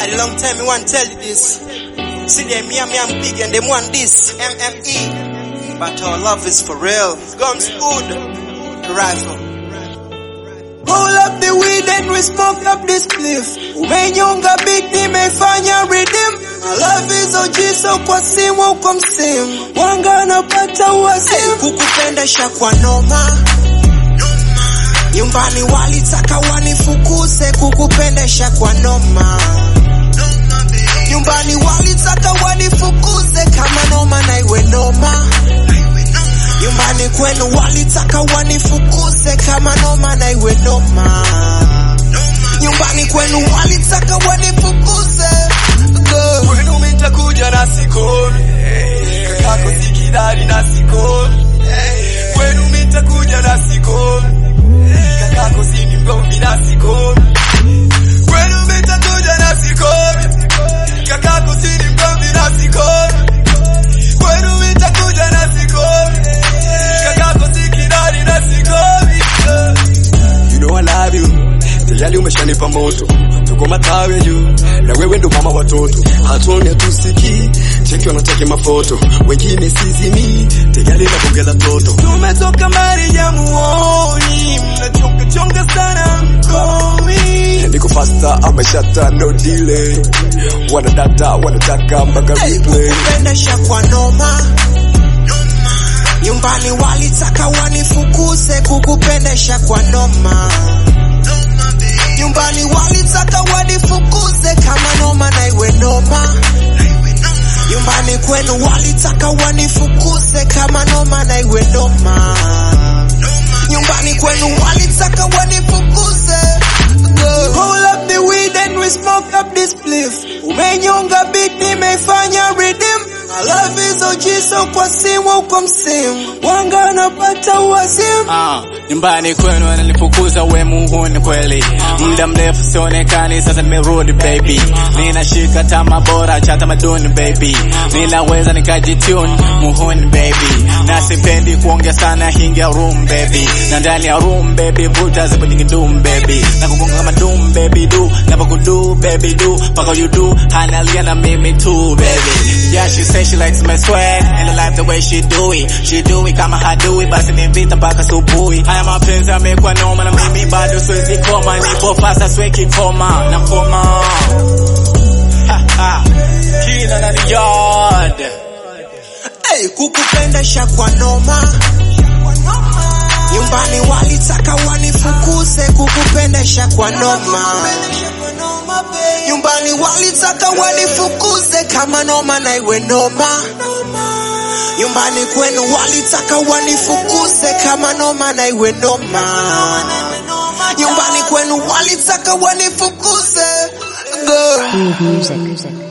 A long time me want tell you this. See them me and me I'm big and them want this. MME. But our love is for real. Guns good. Rifle. Roll up the weed and we smoke up this spliff. Umenyonga beat nimefanya redeem. Our love is OG so kwa simu kwa msimu. Wanga anapata uwasimu. Kukupendesha kwa noma. Nyumbani walitaka wanifukuze kukupendesha kwa noma. Nyumbani walitaka wanifukuze kama noma na iwe noma. Nyumbani kwenu walitaka wanifukuze kama noma na iwe noma. Nyumbani kwenu walitaka wanifukuze. Go. Kwenu mitakuja na sikomi kakako sikidari na sikomi Kwenu mitakuja na sikomi kakako sini mgomvi na sikomi Kwenu mitakuja na sikomi kakako sini mgomvi na sikomi Kwenu mitakuja na sikomi kakako sikidari na sikomi You know I love you tayari umeshanipa moto tuko matawe juu na wewe ndo mama watoto hatuone tusiki cheki wanataki mafoto wengine sizimi tayari na bunge la toto tumetoka mbali ya muoni mnachonga chonga sana mkomi niko faster ameshata no delay wanadata wanataka mpaka replay Kukupendesha kwa noma. Nyumbani walitaka wanifukuze kukupendesha kwa noma. Nyumbani walitaka wanifukuze kama noma na iwe noma. Nyumbani kwenu walitaka wanifukuze kama noma na iwe noma. Nyumbani kwenu walitaka wanifukuze. Go. Roll up the weed and we smoke up this spliff. Umenyonga beat nimefanya redeem. My love is OG so kwa simu kwa msimu. Wanga anapata uwasimu. Ah, nyumbani kwenu wananifukuza we muhuni kweli muda mrefu sionekani sasa nimerudi baby ninashika tama bora cha tamaduni baby ninaweza nikajitune muhuni baby na sipendi kuongea sana hingia room baby na ndani ya room baby vuta zipo nyingi doom baby na kugonga kama doom baby do na kudu baby do paka you do analia na mimi too baby yeah she say she likes my swag and I like the way she do it she do it kama hadui basi ni vita mpaka subuhi haya mapenzi yamekuwa noma na mimi bado siwezi koma nipo fasa sweki koma na koma Ha, ha. kina na ni yard Hey, kukupendesha kwa noma. Nyumbani walitaka wanifukuze kukupendesha kwa noma. Nyumbani walitaka wanifukuze kama noma na iwe noma. Nyumbani kwenu walitaka wanifukuze kama noma na iwe noma. Nyumbani kwenu walitaka wanifukuze. Go. Groove music.